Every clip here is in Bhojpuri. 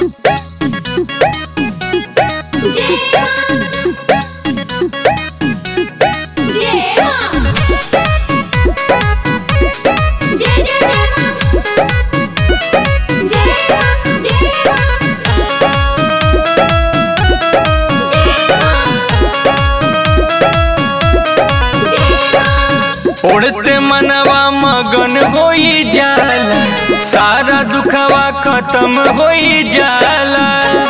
उड़ते मनवा मगन होई जाला सारा दुखवा खत्म होई जाला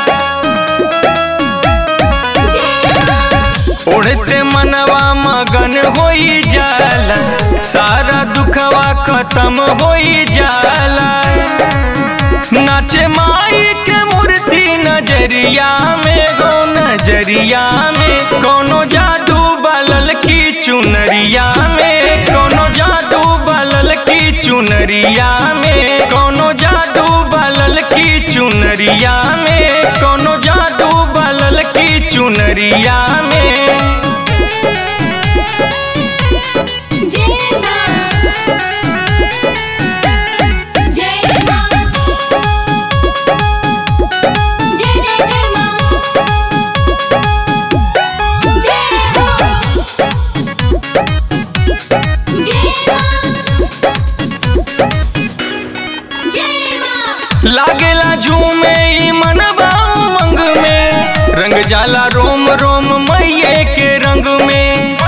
उड़ते मनवा मगन होई जाला सारा दुखवा खत्म होई जाला नाचे माई के मूर्ति नजरिया में गो नजरिया में कोनो जादू बलल की चुनरिया में कोनो जादू बलल की चुनरिया में कोनो जादू बलल की चुनरिया में कोनो जादू बलल की चुनरिया में लागेला झूमे ई मनवा उमंग में रंग जाला रोम रोम मैये के रंग में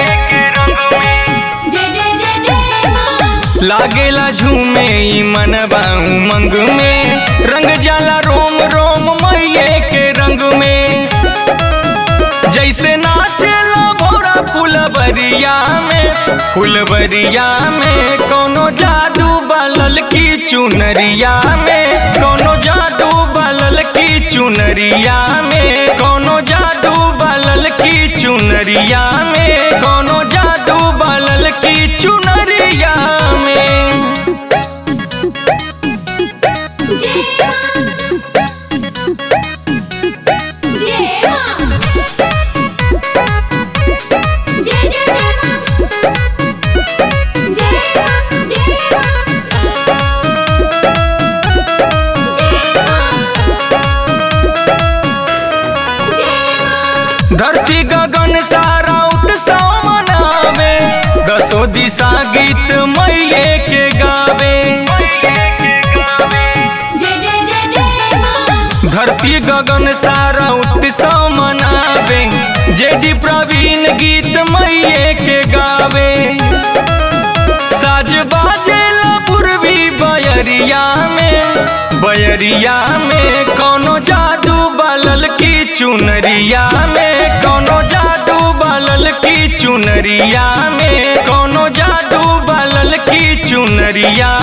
लागेला झूमे ई मनवा उमंग में रंग जाला रोम रोम मैये के रंग में जैसे नाचेला भोरा फुलबरिया में फुलबरिया में कोनो जादू बलल की चुनरिया में कोनो जादू बलल की चुनरिया में कोनो जादू बलल की चुनरिया में कोनो जादू बलल की चुनरिया में धरती गगन सारा उत्सव मनावे दसो दिशा गीत मैये के गावे धरती गगन सारा उत्सव मनावे जेडी प्रवीण गीत मैये के गावे साज बाजेला पूर्वी बयरिया में बयरिया में कोनो जादू बलल की चुनरिया में कोनो जादू बलल की चुनरिया में कोनो जादू बलल की चुनरिया